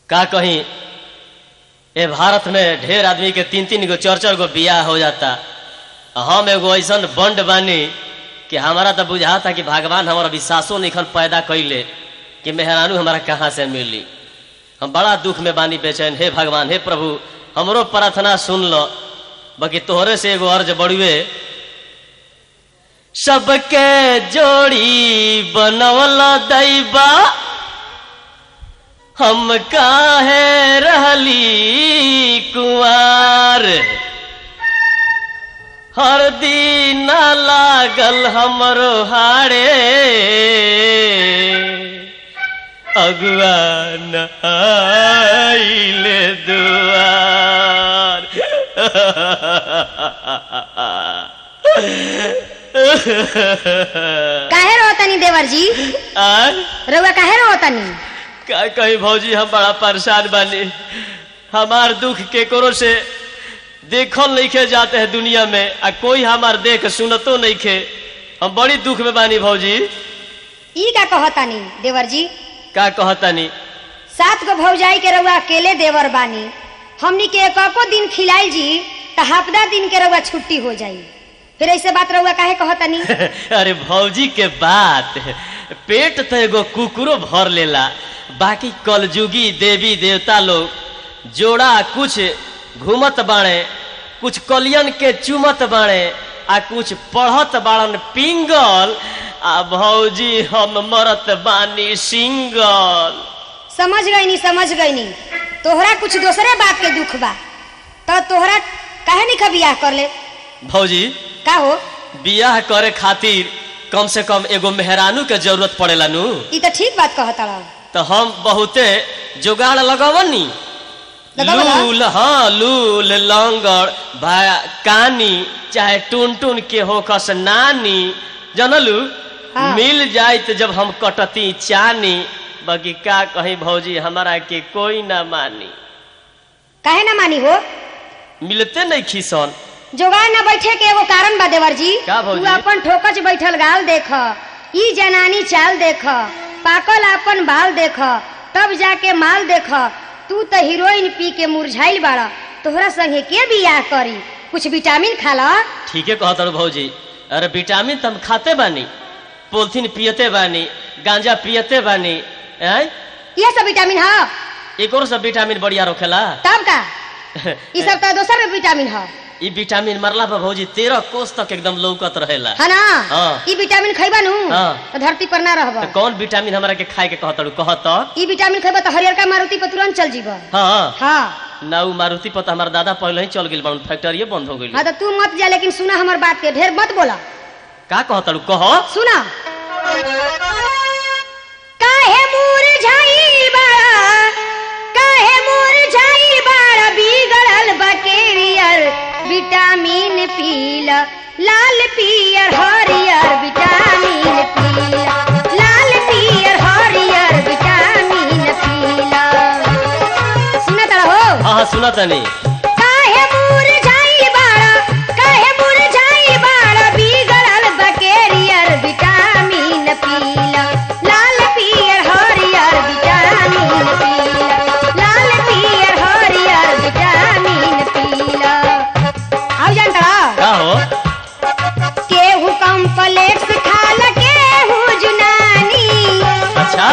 का कहीं ए भारत में ढेर आदमी के तीन तीन गो चार चार गो बियाह हो जाता हम एगो ऐसन बंड बानी कि हमारा तो बुझाता कि भगवान हमारा विश्वासो निखन पैदा कैले कि मेहरानू हमारा कहाँ से मिली हम बड़ा दुख में बानी बेचैन हे भगवान हे प्रभु हमरो प्रार्थना सुन लो बाकी तोहरे से एगो अर्ज बड़ुए सबके जोड़ी बनवल दैबा हम काहे रहली कुआर हर दिन लागल हमरो हारे अगुआ नइले दुआर काहे रहो तनी देवर जी आर रउआ काहे रहो तनी का कही भौजी हम बड़ा परेशान बानी हमार दुख के करो से देखल नहीं खे जाते हैं दुनिया में आ कोई हमार देख सुनतो नहीं खे हम बड़ी दुख में बानी भौजी ई का कहतानी देवर जी का कहतानी सात गो भौजाई के रउआ अकेले देवर बानी हमनी के एको दिन खिलाई जी त हफ्ता दिन के रउआ छुट्टी हो जाई फिर ऐसे बात रउआ काहे कहतानी अरे भौजी के बात पेट तो एगो कुकुरो भर लेला बाकी कलजुगी देवी देवता लोग जोड़ा कुछ घूमत बाणे कुछ कलियन के चुमत बाणे आ कुछ पढ़त बाड़न पिंगल आ भौजी हम मरत बानी सिंगल समझ गईनी समझ गईनी तोहरा कुछ दूसरे बात के दुख बा तो तोहरा काहे नहीं बियाह कर ले भौजी का हो बियाह करे खातिर कम से कम एगो मेहरानू के जरूरत पड़ेला नु ई तो ठीक बात कहता तो हम बहुते जुगाड़ लगवनी लगावला? लूल हाँ लूल लंगड़ भाया कानी चाहे टून टून के होकस नानी जनलू हाँ। मिल जाए तो जब हम कटती चानी बाकी का कहीं भौजी हमारा के कोई ना मानी काहे ना मानी हो मिलते नहीं खिसन जोगाड़ न बैठे के एगो कारण बा देवर जी का भौजी? तू अपन ठोकच बैठल गाल देख ई जनानी चाल देख पाकल अपन बाल देख तब जाके माल देख तू तो हीरोइन पी के मुरझाइल बाड़ा तोहरा संगे के बियाह करी कुछ विटामिन खा ला ठीके कहत रहो भौजी अरे विटामिन तो हम खाते बानी पोलथीन पियते बानी गांजा पियते बानी हैं ये सब विटामिन है एक और सब विटामिन बढ़िया रोखेला तब का ई सब तो दोसर में विटामिन है ई विटामिन मरला पर भौजी तेरह कोस तक एकदम लौकत रहेला है ना हाँ। ई विटामिन खैबा नु हाँ। तो धरती पर ना रहबा तो कौन विटामिन हमरा के खाए के कहत रहू कहत ई विटामिन खैबा तो हरियर का मारुति पर तुरंत चल जीबा हाँ हाँ ना उ मारुति पर तो हमार दादा पहले ही चल गेल बा फैक्ट्री बंद हो गई हाँ तो तू मत जा लेकिन सुना हमार बात के ढेर मत बोला का कहत रहू कह सुना काहे मुरझाई बाड़ा काहे मुरझाई बाड़ा बिगड़ल बकेरियर विटामिन पीला लाल पियर हरियर विटामिन पीला लाल पियर हरियर विटामिन पीला सुना तड़ा हो हाँ हाँ सुना तनी काहे मुरझाई बाड़ा काहे मुरझाई बाड़ा बिगड़ल बकेरियर विटामिन पीला लाल पियर हरियर विटामिन पीला लाल पियर हरियर विटामिन पीला आउ जानता का हो केहू कम्प्लेक्स खाल केहू जुनानी अच्छा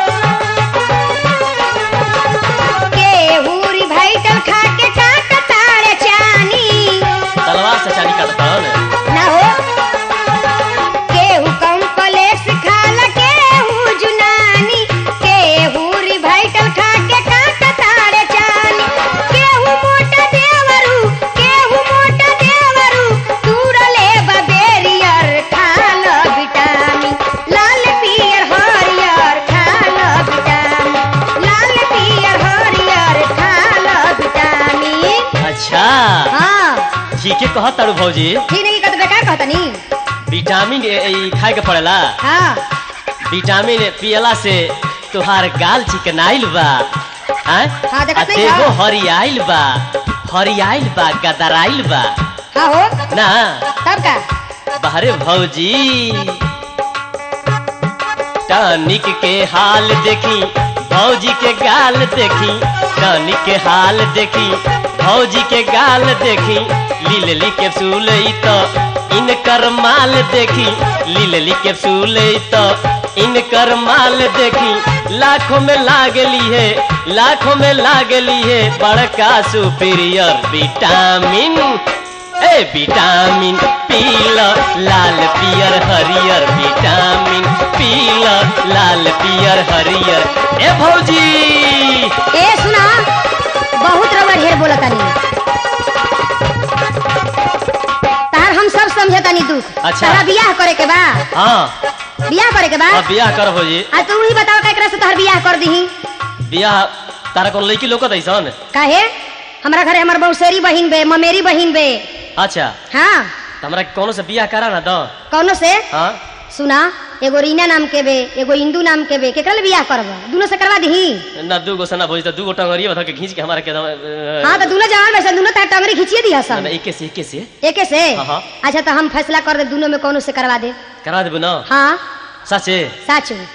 केहू रिवाइटल खा के काट तारे चानी तलवार से चाली काटता है ना हो केहू कम्प्लेक्स खाल केहू जुनानी केहू रिवाइटल खा के काट तारे चानी केहू मोटा देवरू केहू मोटा देवरू तूरले बबेरियर खाल विटामिन लाल पियर हरियर खाल विटामिन लाल पियर हरियर खाल विटामिन अच्छा हाँ ठीके कहत तारू भौजी ठीक नहीं कहते बेकार कहतनी विटामिन ए- ई खाए के पड़ेला हाँ विटामिन पियला से तुहार गाल चिकनाइल बा हैं? हाँ, देखत आ नहीं देहो बा। हरियाइल बा हरियाइल बा गदराइल बा हाँ हो ना तब का बाहरे भौजी टॉनिक के हाल देखी भौजी के गाल देखी रानी के हाल देखी भौजी के गाल देखी लीलली के फूल तो इनकर माल देखी लीलली के फूल तो इनकर माल देखी लाखों में लागली है लाखों में लागली है बड़का सुपीरियर विटामिन ए विटामिन पीला लाल पियर हरियर विटामिन पीला लाल पियर हरियर ए भौजी ए सुना बहुत रवा ढेर बोला तानी तार हम सब समझे तानी दुख अच्छा। तारा बियाह करे के बा हाँ बियाह करे के बा अब बियाह कर भौजी आ तू ही बताओ केकरा से तोहर बियाह कर दही बियाह तारा कौन लड़की लोकत ऐसन काहे हमरा घरे हमर बहुसेरी बहिन बे ममेरी बहिन बे अच्छा हाँ तो हमरा कोनो से बियाह करा ना दो कौनो से हाँ सुना एगो रीना नाम के बे एगो इंदू नाम के बे केकरा ले बियाह करब दोनों से करवा दही ना दू गो सना भौजी तो दू गो टंगरिया बता के खींच के हमारा के दम, अ, हाँ तो दोनों जवान वैसे दोनों तार टंगरी खींचिए दिया ना, सब ना, एके से एके से एके से हाँ, हाँ। अच्छा तो हम फैसला कर दे दोनों में कौनो से करवा दे करा देबू ना हाँ सचे साचू